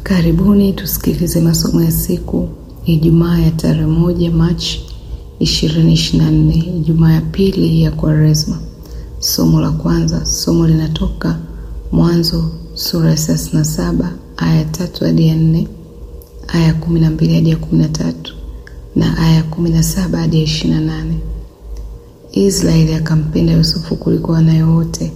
Karibuni tusikilize masomo ya siku Ijumaa ya tarehe moja Machi 2024, Ijumaa ya pili ya Kwaresma. Somo la kwanza, somo linatoka Mwanzo sura ya 37 aya tatu hadi ya nne, aya kumi na mbili hadi ya kumi na tatu na aya kumi na saba hadi ya ishirini na nane. Israeli akampenda Yusufu kuliko wanawe wote,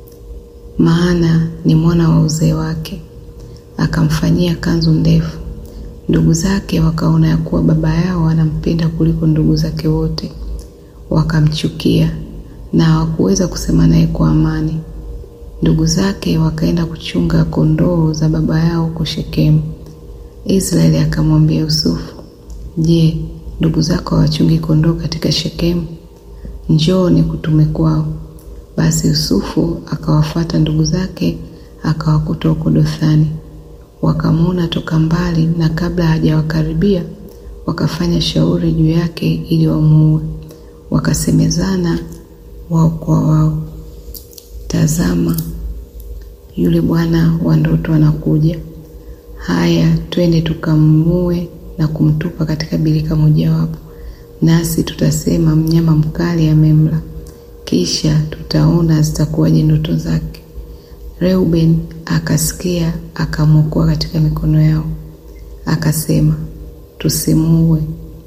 maana ni mwana wa uzee wake, akamfanyia kanzu ndefu. Ndugu zake wakaona ya kuwa baba yao anampenda kuliko ndugu zake wote, wakamchukia na hawakuweza kusema naye kwa amani. Ndugu zake wakaenda kuchunga kondoo za baba yao huko Shekemu. Israeli akamwambia Yusufu, Je, ndugu zako hawachungi kondoo katika Shekemu? Njoo nikutume kwao. Basi Yusufu akawafuata ndugu zake, akawakuta huko Dothani. Wakamwona toka mbali, na kabla hajawakaribia wakafanya shauri juu yake ili wamuue. Wakasemezana wao kwa wao, tazama, yule bwana wa ndoto anakuja. Haya, twende tukamue na kumtupa katika birika mojawapo, nasi tutasema mnyama mkali amemla, kisha tutaona zitakuwaje ndoto zake. Reuben akasikia, akamwokoa katika mikono yao, akasema, tusimuue.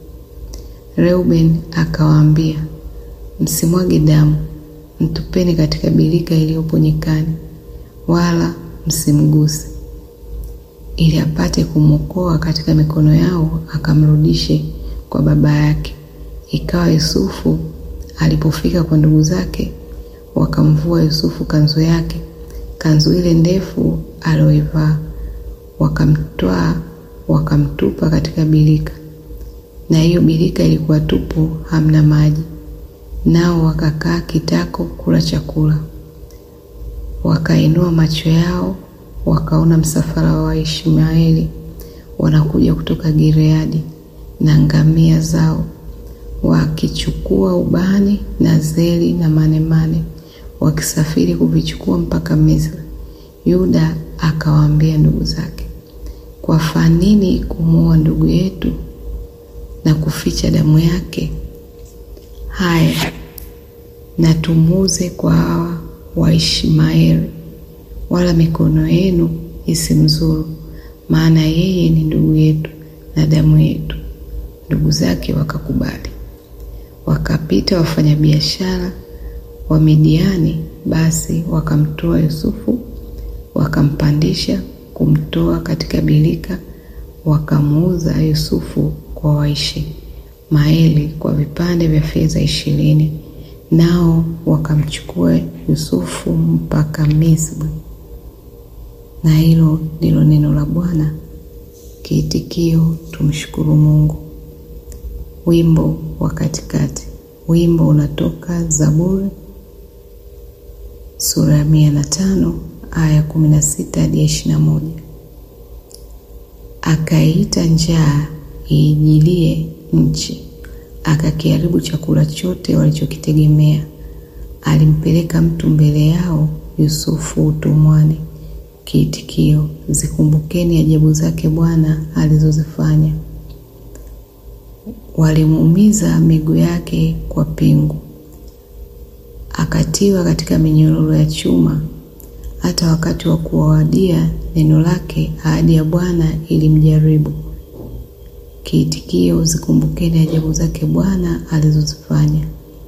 Reuben akawaambia, msimwage damu, mtupeni katika birika iliyopo nyikani, wala msimguse ili apate kumwokoa katika mikono yao, akamrudishe kwa baba yake. Ikawa Yusufu alipofika kwa ndugu zake, wakamvua Yusufu kanzu yake, kanzu ile ndefu aliyoivaa, wakamtwaa wakamtupa katika birika, na hiyo birika ilikuwa tupu, hamna maji. Nao wakakaa kitako kula chakula. Wakainua macho yao wakaona msafara wa Waishmaeli wanakuja kutoka Gileadi na ngamia zao, wakichukua ubani na zeli na manemane, wakisafiri kuvichukua mpaka Misri. Yuda akawaambia ndugu zake, kwafaa nini kumuua ndugu yetu na kuficha damu yake? Haya, na tumuuze kwa hawa Waishmaeli wala mikono yenu isimzuru, maana yeye ni ndugu yetu na damu yetu. Ndugu zake wakakubali. Wakapita wafanyabiashara wa Midiani, basi wakamtoa Yusufu, wakampandisha kumtoa katika birika, wakamuuza Yusufu kwa Waishmaeli kwa vipande vya fedha ishirini, nao wakamchukua Yusufu mpaka Misri. Na hilo ndilo neno la Bwana. Kiitikio: tumshukuru Mungu. Wimbo wa katikati. Wimbo unatoka Zaburi sura ya mia na tano aya kumi na sita hadi ya ishirini na moja. Akaiita njaa iijilie nchi, akakiharibu chakula chote walichokitegemea. Alimpeleka mtu mbele yao, Yusufu utumwani. Kiitikio: zikumbukeni ajabu zake Bwana alizozifanya. Walimuumiza miguu yake kwa pingu, akatiwa katika minyororo ya chuma. Hata wakati wa kuwadia neno lake, ahadi ya Bwana ilimjaribu. Kiitikio: zikumbukeni ajabu zake Bwana alizozifanya.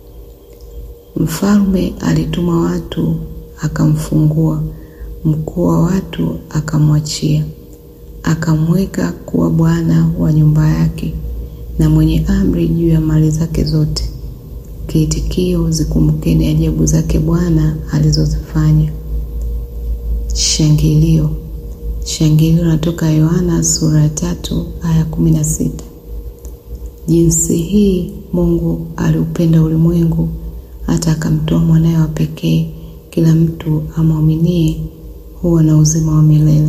Mfalme alituma watu, akamfungua mkuu wa watu akamwachia, akamweka kuwa bwana wa nyumba yake na mwenye amri juu ya mali zake zote. Kiitikio: zikumbukeni ajabu zake Bwana alizozifanya. Shangilio. Shangilio natoka Yohana sura ya tatu aya kumi na sita. Jinsi hii Mungu aliupenda ulimwengu hata akamtoa mwanaye wa pekee, kila mtu amwaminie huwa na uzima wa milele.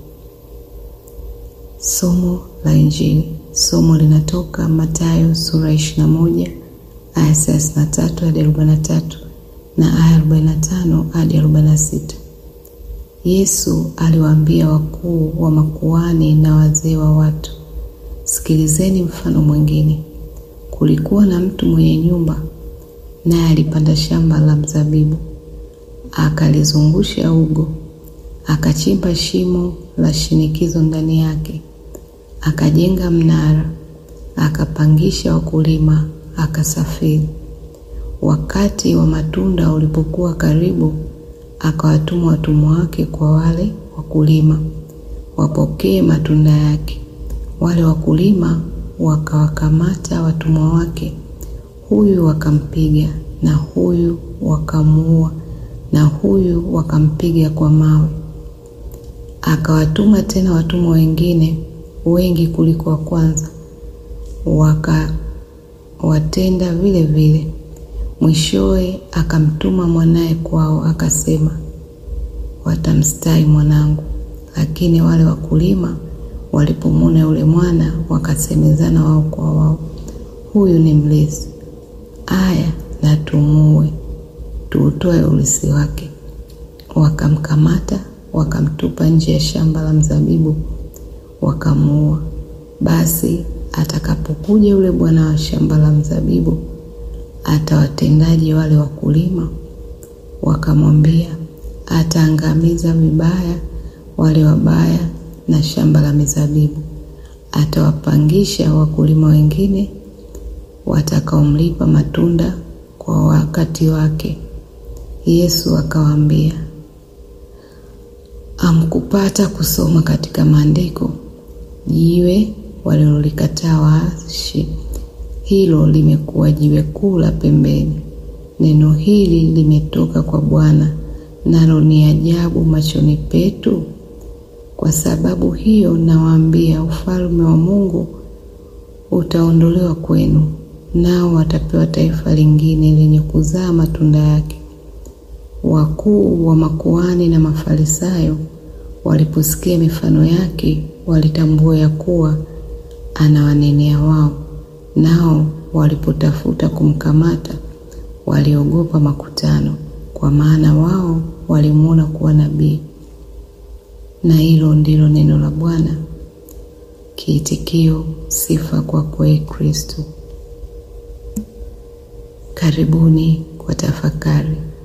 Somo la Injili. Somo linatoka Mathayo sura ya ishirini na moja aya thelathini na tatu hadi arobaini na tatu na aya arobaini na tano hadi arobaini na sita. Yesu aliwaambia wakuu wa makuhani na wazee wa watu, sikilizeni mfano mwingine. Kulikuwa na mtu mwenye nyumba, naye alipanda shamba la mzabibu, akalizungusha ugo, akachimba shimo la shinikizo ndani yake, akajenga mnara, akapangisha wakulima, akasafiri. Wakati wa matunda ulipokuwa karibu, akawatuma watumwa wake kwa wale wakulima wapokee matunda yake. Wale wakulima wakawakamata watumwa wake, huyu wakampiga, na huyu wakamuua, na huyu wakampiga kwa mawe. Akawatuma tena watumwa wengine wengi kuliko wa kwanza, wakawatenda vile vile. Mwishowe akamtuma mwanaye kwao, akasema, watamstahi mwanangu. Lakini wale wakulima walipomwona yule mwana, wakasemezana wao kwa wao, huyu ni mlezi, aya na tumuue, tuutoe urithi wake. Wakamkamata, wakamtupa nje ya shamba la mzabibu, wakamuua. Basi atakapokuja yule bwana wa shamba la mzabibu atawatendaje wale wakulima? Wakamwambia, ataangamiza vibaya wale wabaya na shamba la mizabibu, atawapangisha wakulima wengine watakaomlipa matunda kwa wakati wake. Yesu akawaambia, amkupata kusoma katika maandiko, jiwe walilolikataa waashi hilo limekuwa jiwe kuu la pembeni. Neno hili limetoka kwa Bwana, nalo ni ajabu machoni petu. Kwa sababu hiyo nawaambia, ufalme wa Mungu utaondolewa kwenu, nao watapewa taifa lingine lenye kuzaa matunda yake. Wakuu wa makuhani na Mafarisayo waliposikia mifano yake, walitambua ya kuwa anawanenea wao nao walipotafuta kumkamata waliogopa makutano, kwa maana wao walimwona kuwa nabii. Na hilo ndilo neno la Bwana. Kiitikio: sifa kwako, Ee Kristo. Karibuni kwa tafakari.